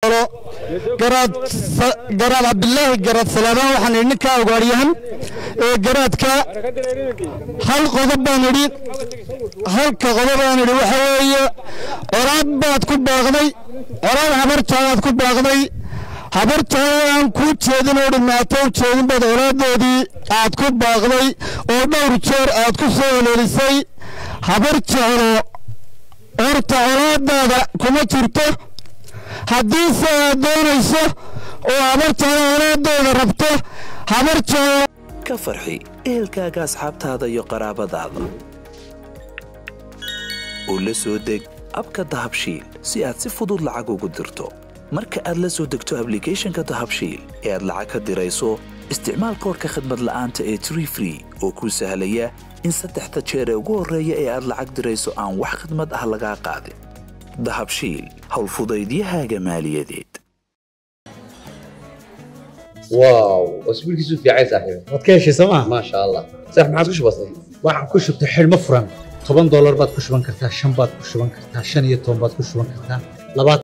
garaad garaad cabdilaahi garaad salaamaan waxaan idhi ninkaa ugaaryahan ee garaadka hal qodob baan idhi halka qodob baan idhi waxa weeye coraad baad ku baaqday coraad habarjaadaad ku baaqday habarjaada aan kuu jeedin oo dhimaato u jeedin baad colaadoodii aad ku baaqday oo dhowr jeer aad ku soo heleelisay habarjaado horta colaadaada kuma jirto haddiise aad doonayso oo habarjaado colaadooda rabto habarjaado ka farxi ehelkaaga asxaabtaada iyo qaraabadaada oo la soo deg abka dahabshiil si aad si fudud lacag ugu dirto marka aad la soo degto ablicathonka dahabshiil ee aad lacag ka dirayso isticmaal koorka khadmad la'aanta ee tree free oo kuu sahlaya in saddexda jeer ee ugu horreeya ee aad lacag dirayso aan wax khadmad ah lagaa qaadin dahabshiil howlfudaydiyahaaga maaliyadeed واو واسبوعك في عايز صاحبي waad ka heshay sooma ما شاء الله صح ما عاد وش بصير waxaan ku shubtay xidhmo furan toban doolar baad ku shuban kartaa shan baad ku shuban kartaa shan iyo toban baad ku shuban kartaa labaatan